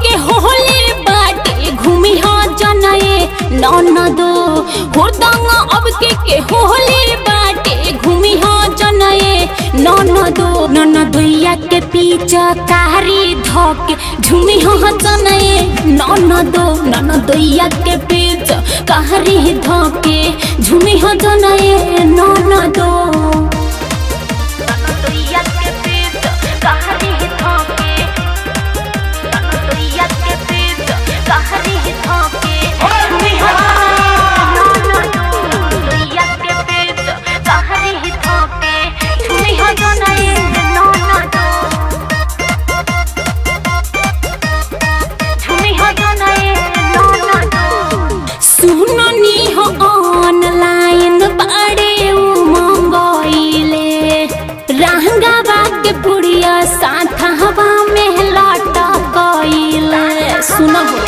के होली बाटे घूमी हा जनाए ननदो हुरदंग अब के के होली बाटे घूमी हा जनाए ननदो ननदोइया के पीछे कारी धोके झूमी हा जनाए ननदो ननदोइया के पीछे कारी धोके झूमी हा जनाए ननदो ननदोइया के पीछे कारी धोके ननदोइया के पीछे कारी धोके झूमी हा ननदोइया के पीछे कारी धोके झूमी हा जनाए ननदो झूमी हा जनाए ननदो सुननी हो ऑनलाइन बाड़े मंगोइले रहंगावा के पुड़िया साथ हवा में लटा कइले सुनबो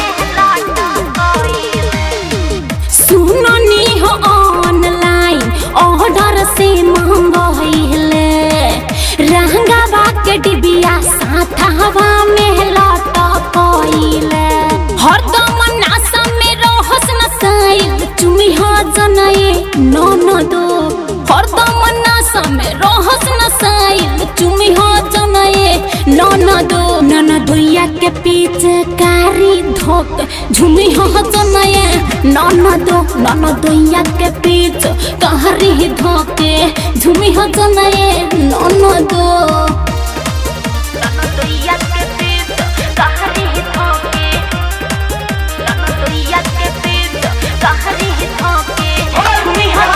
सुननी हो ऑनलाइन ऑर्डर से मंगोइले रहंगावा के डिबिया साथ हवा में लटा कइले हरदम नासा में रहस नसाइल चुमी हो जनाए ननदो हरदम नासा में रहस नसाइल चुमी हो जनाए ननदो ननदोइया के पीछे कारी धोक झुमी हो जनाए ननदो ननदोइया के पीछे कारी धोके झुमी हो जनाए ननदो ननदोइया के पीछे कारी धोके ननदोइया के पीछे कारी धोके झुमी हो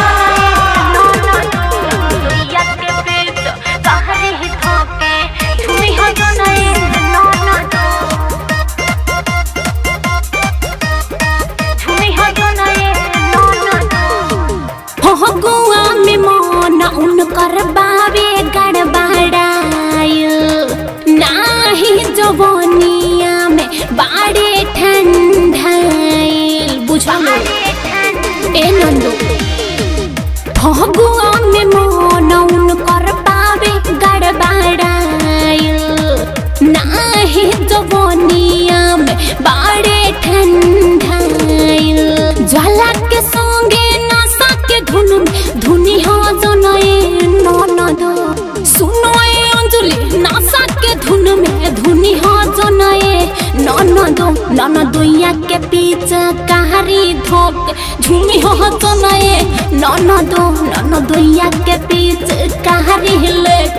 ननदोइया के पीछे कारी धोके झुमी हो जनाए ननदो झुमी हो जनाए ननदो फगुआ में मन उनकर बाबे गड़बड़ायल नाही जवनिया में बाड़े ठंडाइल बुझलो ए नंदो फगुआ में मन उनकर बाबे गड़बड़ायल नाही जवनिया में बाड़े ठंडाइल ज्वाला के संगे नशा के धुन में धुनी हो जनाए ननद सुनो ए अंजलि नशा के धुन में धुनी हो जनाए ननद ननदोइया के पीछे कारी धोक झूमी हो जनाए ननद ननदोइया के पीछे कारी ले